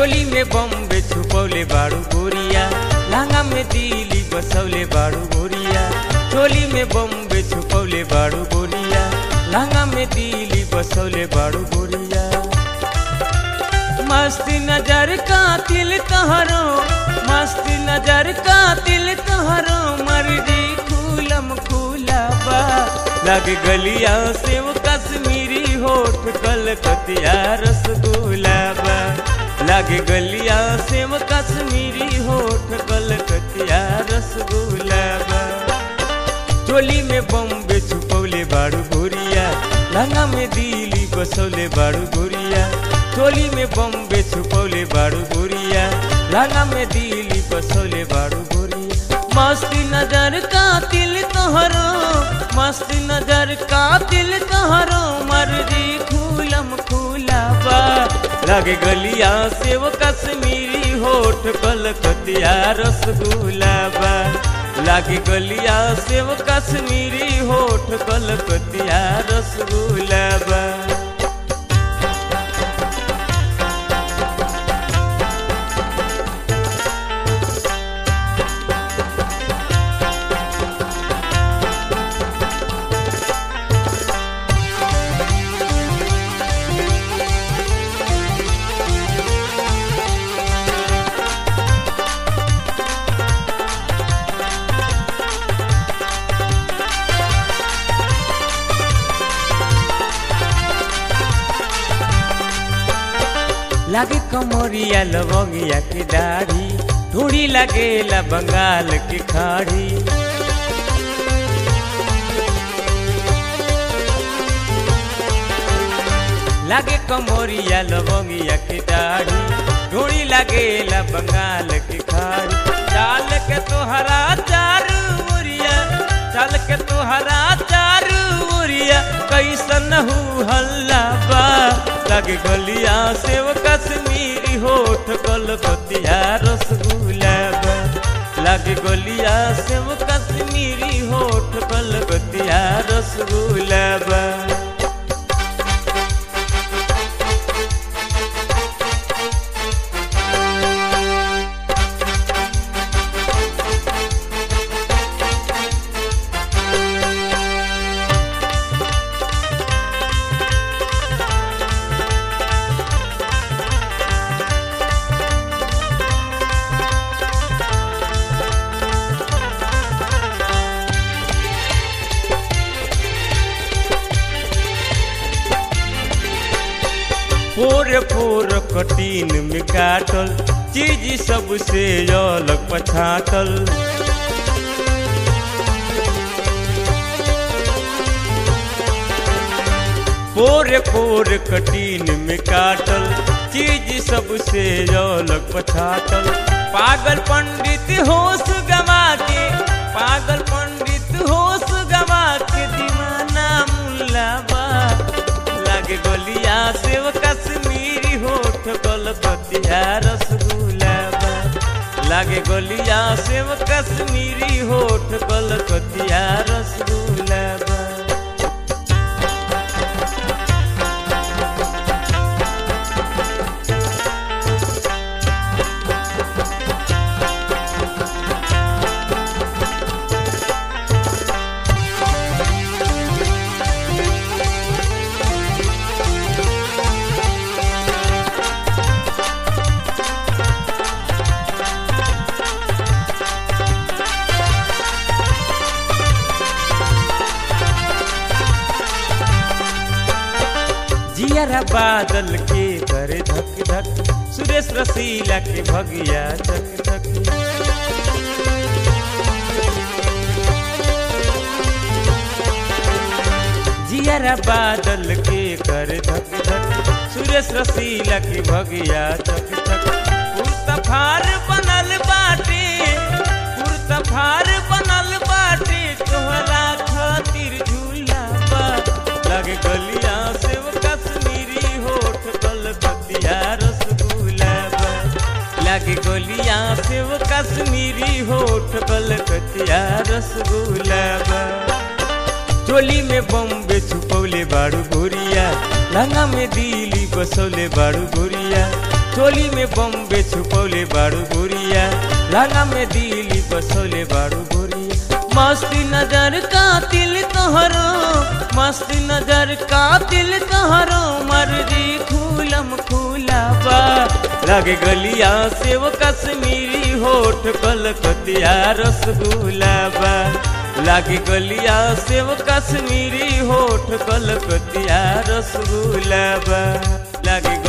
चोली में बम्बे छुपौले बाड़ू गोरिया लहंगा में दिली बसौले बाड़ू गोरिया चोली में बम्बे छुपौले बाड़ू गोरिया लहंगा में दिली बसौले बाड़ू गोरिया मस्ती नजर का तिल तहरो मस्ती नजर का तिल तहरो मर्जी खूलम खूला बा लग गलिया सेव कश्मीरी होठ कलकतिया रसगुल्ला बा लग गलिया सेव कश्मीरी होठ कलकतिया रसगुल्ला बा चोली में बम्बे छुपौले बाड़ू गोरिया लहंगा में दिली बसौले बाड़ू गोरिया चोली में बम्बे छुपौले बाड़ू गोरिया लहंगा में दिली बसौले बाड़ू गोरिया मस्ती नजर का तिल तोहरो मस्ती नजर का तिल तोहरो मर्जी खूलम खूला बा लगे गलिया सेव कश्मीरी होठ कलकतिया रसगुल्ला बा लागे गलिया सेव कश्मीरी होठ कलकतिया रसगुल्ला बा लागे कमरिया लवंगिया की दाढ़ी थोड़ी लगेला बंगाल की खाड़ी लागे कमरिया लवंगिया की दाढ़ी थोड़ी लगेला बंगाल की खाड़ी चाल के तोहरा चारू उरिया चाल के तोहरा चारू उरिया कैसन हु हल्ला बा लगे गलिया सेव कश्मीरी होठ कलकतिया रसगुल्ला बा लगे गलिया सेव कश्मीरी होठ कलकतिया रसगुल्ला बा फोर फोर कटीन में काटल चीज सबसे अलग पछाटल फोर फोर कटीन में काटल चीज सबसे अलग पछाटल पागल पंडित होश गवा के पागल पंडित होश गवा के दीवाना मुल्लाबा लागे गलिया सेव कश्मीरी होठ कलकतिया रसगुल्ला बा लागे गलिया सेव कश्मीरी होठ कलकतिया रसगुल्ला बा जियरा बादल के करे धक धक सुरेश रसीला के भगिया धक धक जियरा बादल के करे धक धक सुरेश रसीला के भगिया धक धक पुरतफार बनल बाटे पुरतफार बनल बाटे तोहरा खातिर झूला बा लगे गलिया सेव कश्मीरी होठ कलकतिया रसगुल्ला बा लगे गलिया सेव कश्मीरी होठ कलकतिया रसगुल्ला बा चोली में बम्बे छुपौले बाड़ू गोरिया लहंगा में दिली बसौले बाड़ू गोरिया चोली में बम्बे छुपौले बाड़ू गोरिया लहंगा में दिली बसौले बाड़ू गोरिया मस्ती नजर का तिल तोहरो मस्ती नजर का तिल तोहरो मर्जी खूलम खूला बा लगे गलिया से वो कश्मीरी होठ कलकतिया रसगुल्ला बा लागे गलिया से वो कश्मीरी होठ कलकतिया रसगुल्ला बा लागे